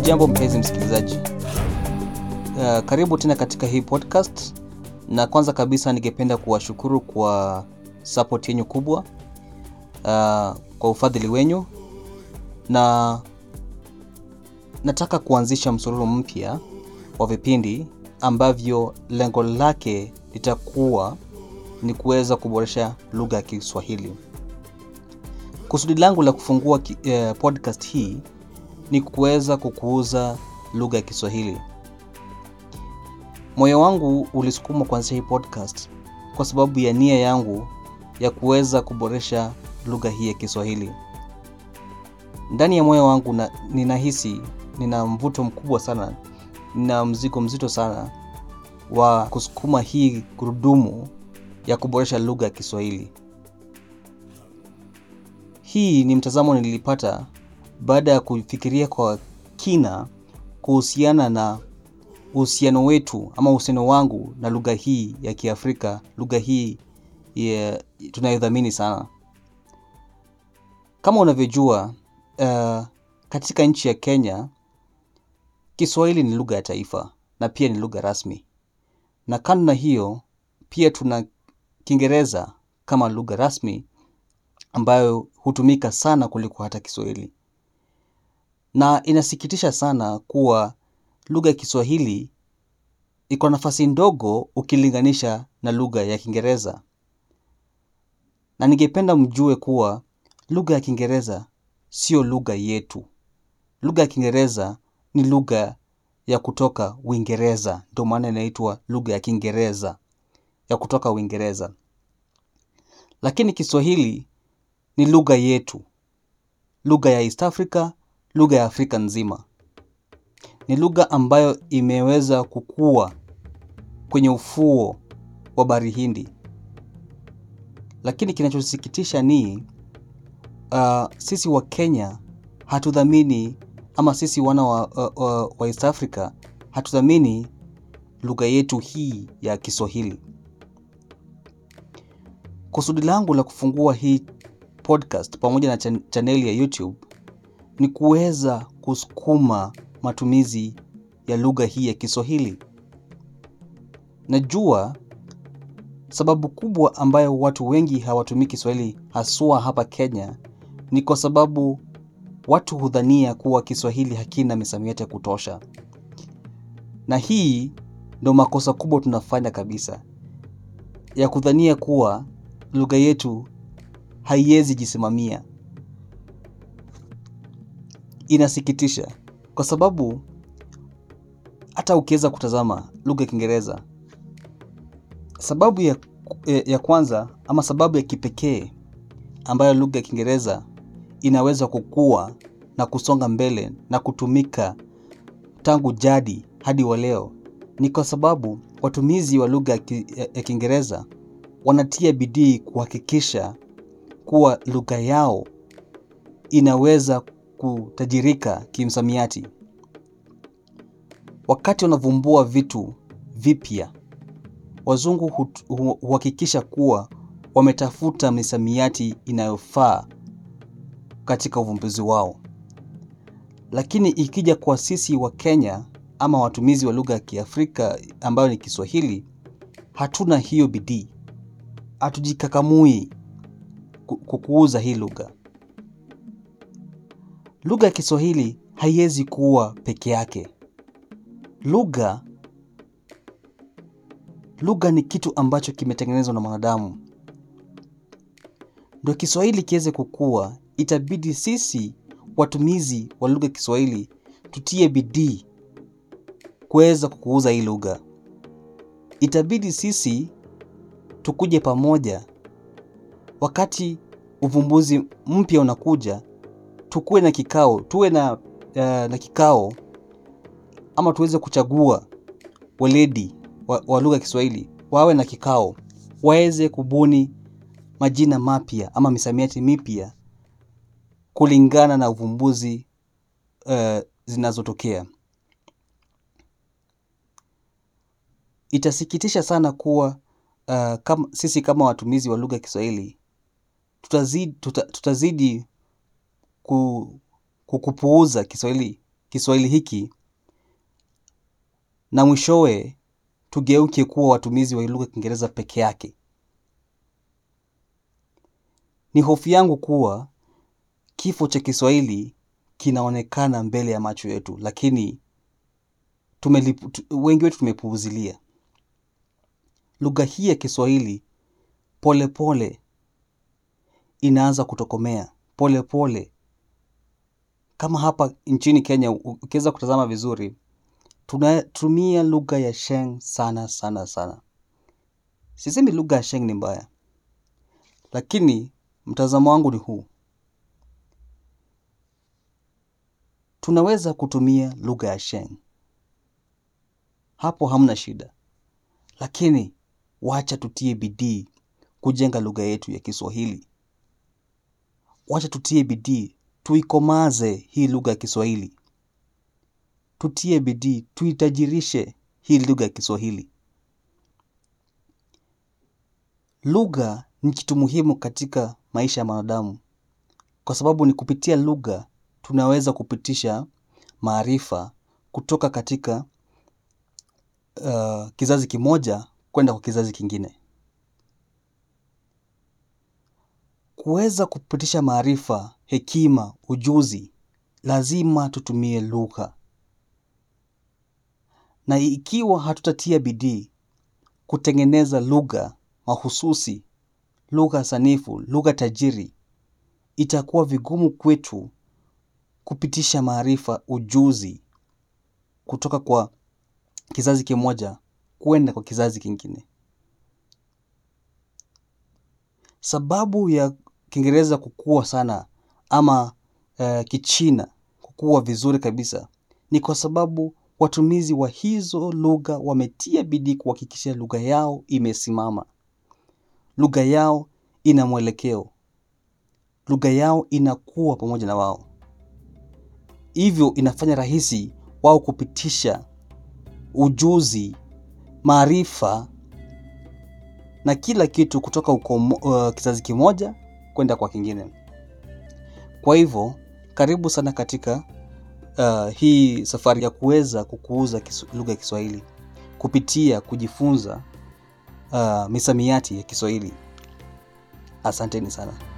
Hujambo mpenzi msikilizaji, uh, karibu tena katika hii podcast, na kwanza kabisa ningependa kuwashukuru kwa support yenyu kubwa, uh, kwa ufadhili wenyu, na nataka kuanzisha msururu mpya wa vipindi ambavyo lengo lake litakuwa ni kuweza kuboresha lugha ya Kiswahili. Kusudi langu la kufungua ki, eh, podcast hii ni kuweza kukuza lugha ya Kiswahili. Moyo wangu ulisukuma kuanzisha hii podcast kwa sababu ya nia yangu ya kuweza kuboresha lugha hii ya Kiswahili. Ndani ya moyo wangu na, ninahisi nina mvuto mkubwa sana, nina mzigo mzito sana wa kusukuma hii gurudumu ya kuboresha lugha ya Kiswahili. Hii ni mtazamo nilipata baada ya kufikiria kwa kina kuhusiana na uhusiano wetu ama uhusiano wangu na lugha hii ya Kiafrika, lugha hii ya tunayodhamini sana. Kama unavyojua, uh, katika nchi ya Kenya Kiswahili ni lugha ya taifa na pia ni lugha rasmi, na kando na hiyo pia tuna Kiingereza kama lugha rasmi ambayo hutumika sana kuliko hata Kiswahili na inasikitisha sana kuwa lugha ya Kiswahili iko nafasi ndogo ukilinganisha na lugha ya Kiingereza, na ningependa mjue kuwa lugha ya Kiingereza sio lugha yetu. Lugha ya Kiingereza ni lugha ya kutoka Uingereza, ndio maana inaitwa lugha ya Kiingereza ya kutoka Uingereza, lakini Kiswahili ni lugha yetu, lugha ya East Africa lugha ya Afrika nzima. Ni lugha ambayo imeweza kukua kwenye ufuo wa bahari Hindi, lakini kinachosikitisha ni uh, sisi wa Kenya hatudhamini ama sisi wana wa, uh, uh, wa East Africa hatudhamini lugha yetu hii ya Kiswahili. Kusudi langu la kufungua hii podcast pamoja na chan chaneli ya YouTube ni kuweza kusukuma matumizi ya lugha hii ya Kiswahili. Najua sababu kubwa ambayo watu wengi hawatumii Kiswahili haswa hapa Kenya ni kwa sababu watu hudhania kuwa Kiswahili hakina misamiati ya kutosha, na hii ndo makosa kubwa tunafanya kabisa, ya kudhania kuwa lugha yetu haiwezi jisimamia. Inasikitisha kwa sababu hata ukiweza kutazama lugha ya Kiingereza, sababu ya, ya kwanza ama sababu ya kipekee ambayo lugha ya Kiingereza inaweza kukua na kusonga mbele na kutumika tangu jadi hadi wa leo ni kwa sababu watumizi wa lugha ya Kiingereza wanatia bidii kuhakikisha kuwa lugha yao inaweza kutajirika kimsamiati. Wakati wanavumbua vitu vipya, wazungu huhakikisha kuwa wametafuta misamiati inayofaa katika uvumbuzi wao. Lakini ikija kwa sisi wa Kenya ama watumizi wa lugha ya Kiafrika ambayo ni Kiswahili, hatuna hiyo bidii, hatujikakamui kukuuza hii lugha. Lugha ya Kiswahili haiwezi kuwa peke yake. Lugha lugha ni kitu ambacho kimetengenezwa na mwanadamu. Ndio Kiswahili kiweze kukua, itabidi sisi watumizi wa lugha ya Kiswahili tutie bidii kuweza kukuuza hii lugha. Itabidi sisi tukuje pamoja, wakati uvumbuzi mpya unakuja tukuwe na kikao, tuwe na, uh, na kikao ama tuweze kuchagua weledi wa, wa lugha ya Kiswahili wawe na kikao, waweze kubuni majina mapya ama misamiati mipya kulingana na uvumbuzi uh, zinazotokea. Itasikitisha sana kuwa uh, kama, sisi kama watumizi wa lugha ya Kiswahili tutazidi, tuta, tutazidi ku, kukupuuza Kiswahili Kiswahili hiki na mwishowe tugeuke kuwa watumizi wa lugha ya Kiingereza peke yake. Ni hofu yangu kuwa kifo cha Kiswahili kinaonekana mbele ya macho yetu, lakini tumelipu, tu, wengi wetu tumepuuzilia lugha hii ya Kiswahili. Polepole pole, inaanza kutokomea polepole pole. Kama hapa nchini Kenya ukiweza kutazama vizuri, tunatumia lugha ya Sheng sana sana sana. Sisemi lugha ya Sheng ni mbaya, lakini mtazamo wangu ni huu: tunaweza kutumia lugha ya Sheng, hapo hamna shida, lakini wacha tutie bidii kujenga lugha yetu ya Kiswahili. Wacha tutie bidii tuikomaze hii lugha ya Kiswahili, tutie bidii tuitajirishe hii lugha ya Kiswahili. Lugha ni kitu muhimu katika maisha ya mwanadamu, kwa sababu ni kupitia lugha tunaweza kupitisha maarifa kutoka katika uh, kizazi kimoja kwenda kwa kizazi kingine. Kuweza kupitisha maarifa, hekima, ujuzi, lazima tutumie lugha, na ikiwa hatutatia bidii kutengeneza lugha mahususi, lugha sanifu, lugha tajiri, itakuwa vigumu kwetu kupitisha maarifa, ujuzi kutoka kwa kizazi kimoja kwenda kwa kizazi kingine. Sababu ya Kiingereza kukua sana ama uh, Kichina kukua vizuri kabisa ni kwa sababu watumizi wa hizo lugha wametia bidii kuhakikisha lugha yao imesimama, lugha yao ina mwelekeo, lugha yao inakuwa pamoja na wao. Hivyo inafanya rahisi wao kupitisha ujuzi, maarifa na kila kitu kutoka ukomo, uh, kizazi kimoja kwenda kwa kingine. Kwa hivyo karibu sana katika uh, hii safari ya kuweza kukuuza lugha ya Kiswahili kupitia kujifunza uh, misamiati ya Kiswahili. Asanteni sana.